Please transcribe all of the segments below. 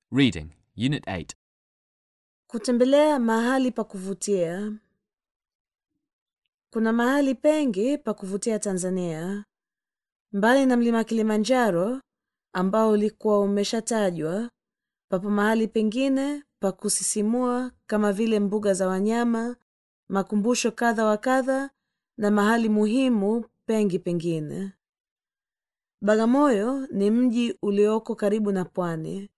Reading, Unit 8. Kutembelea mahali pa kuvutia. Kuna mahali pengi pa kuvutia Tanzania. Mbali na mlima Kilimanjaro ambao ulikuwa umeshatajwa, papo mahali pengine pa kusisimua kama vile mbuga za wanyama, makumbusho kadha wa kadha na mahali muhimu pengi pengine. Bagamoyo ni mji ulioko karibu na pwani.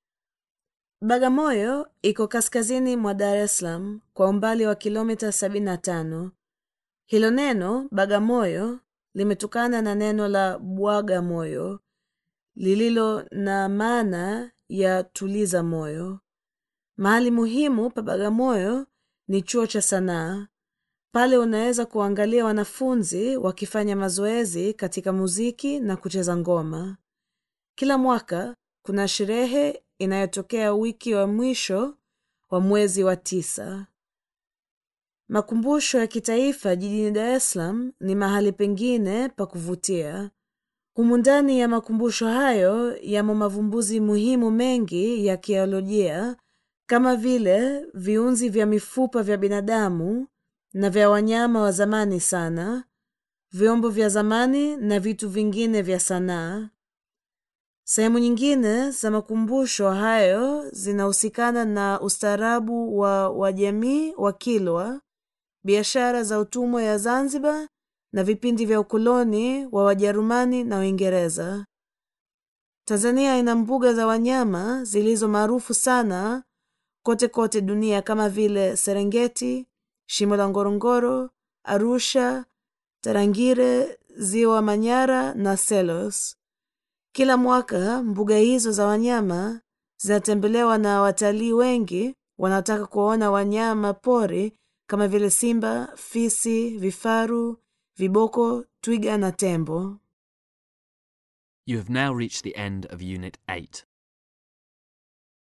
Bagamoyo iko kaskazini mwa Dar es Salaam kwa umbali wa kilomita 75. Hilo neno Bagamoyo limetokana na neno la bwaga moyo lililo na maana ya tuliza moyo. Mahali muhimu pa Bagamoyo ni chuo cha sanaa. Pale unaweza kuangalia wanafunzi wakifanya mazoezi katika muziki na kucheza ngoma. Kila mwaka kuna sherehe inayotokea wiki wa mwisho wa mwezi wa tisa. Makumbusho ya kitaifa jijini Dar es Salaam ni mahali pengine pa kuvutia. Humu ndani ya makumbusho hayo yamo mavumbuzi muhimu mengi ya kiolojia kama vile viunzi vya mifupa vya binadamu na vya wanyama wa zamani sana, vyombo vya zamani na vitu vingine vya sanaa. Sehemu nyingine za makumbusho hayo zinahusikana na ustaarabu wa wajamii wa Kilwa, biashara za utumwa ya Zanzibar na vipindi vya ukoloni wa Wajerumani na Uingereza. Tanzania ina mbuga za wanyama zilizo maarufu sana kote kote dunia kama vile Serengeti, Shimo la Ngorongoro, Arusha, Tarangire, Ziwa Manyara na Selos. Kila mwaka mbuga hizo za wanyama zinatembelewa na watalii wengi wanaotaka kuwaona wanyama pori kama vile simba, fisi, vifaru, viboko, twiga na tembo. You have now reached the end of Unit 8.